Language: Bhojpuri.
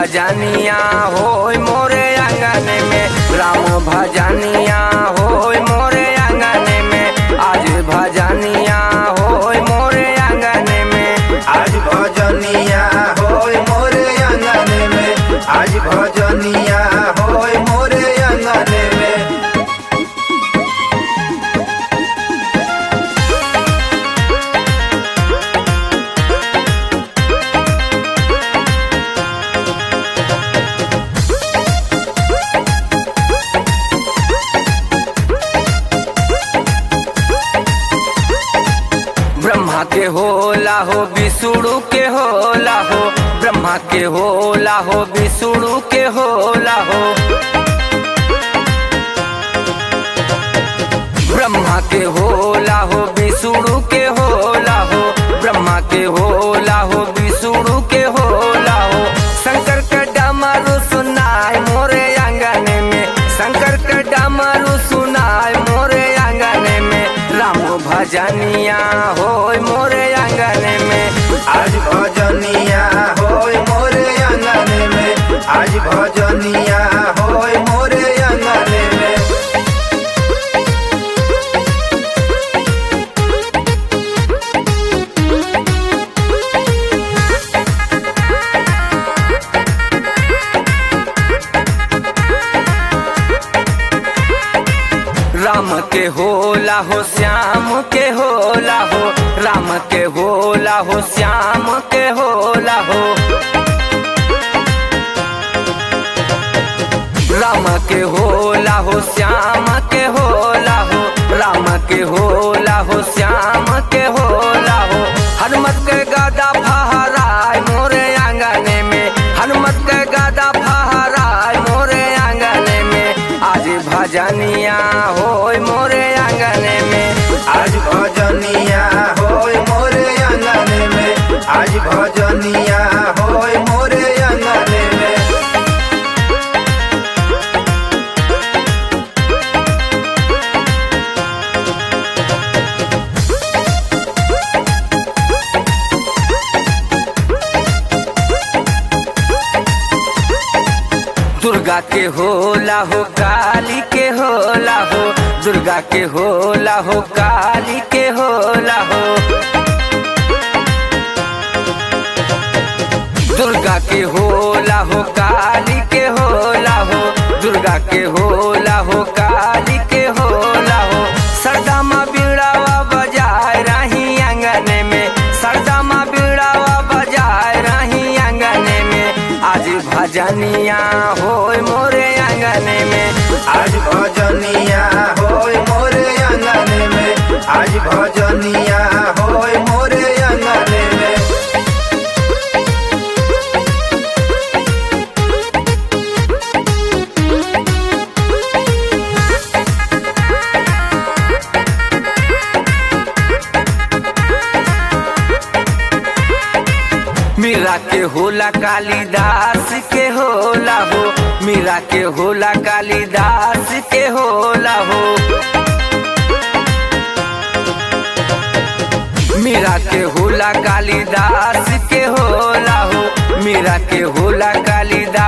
भजनिया होय मोरे आंगन में राम भजनिया होय मोरे आंगन में आज भजनिया होय मोरे आंगन में आज भजनिया होय मोरे अंगन में आज भजनिया होय मोरे अंगन में ब्रह्मा के होला हो विष्णु के होला हो ब्रह्मा के होला हो विष्णु के होला हो ब्रह्मा के होला हो विष्णु के होला हो ब्रह्मा के होला हो विष्णु के होला हो शंकर के डमरू सुनाय मोरे आंगन में शंकर के डमरू सुनाय मोरे आंगन में राम भजनिया होय मोरे आंगन में आज भजनिया होय मोरे अंगन में आज भजनिया होय मोरे अंगन में राम के होला हो श्याम के होला हो राम के होला हो श्याम के होला हो राम के होला हो श्याम के होला हो राम के होला हो श्याम के होला हो हनुमत के गादा फहराय मोरे आंगन में हनुमत के गादा फहराय मोरे आंगन में आज भजनिया होय मोरे आंगन में आज भजनिया होय मोरे अंगन में आज भजनिया होय मोरे अंगन में दुर्गा के होला हो काली के होला हो दुर्गा के होला हो काली के होला हो दुर्गा के होला हो काली के होला हो दुर्गा के होला हो काली के होला हो सरदा माँ बीड़ावा बजाय रही आंगन में सरदा माँ बीड़ावा बजाय रही आंगन में आज भजनिया होय मोरे आंगन में आज भजनिया होय मोरे अंगन में आज भजनिया होय मोरे अंगन में मीरा के होला कालिदास के होला हो मीरा के होला कालिदास के होला हो मीरा के होला कालिदास के होला हो मीरा के होला कालिदास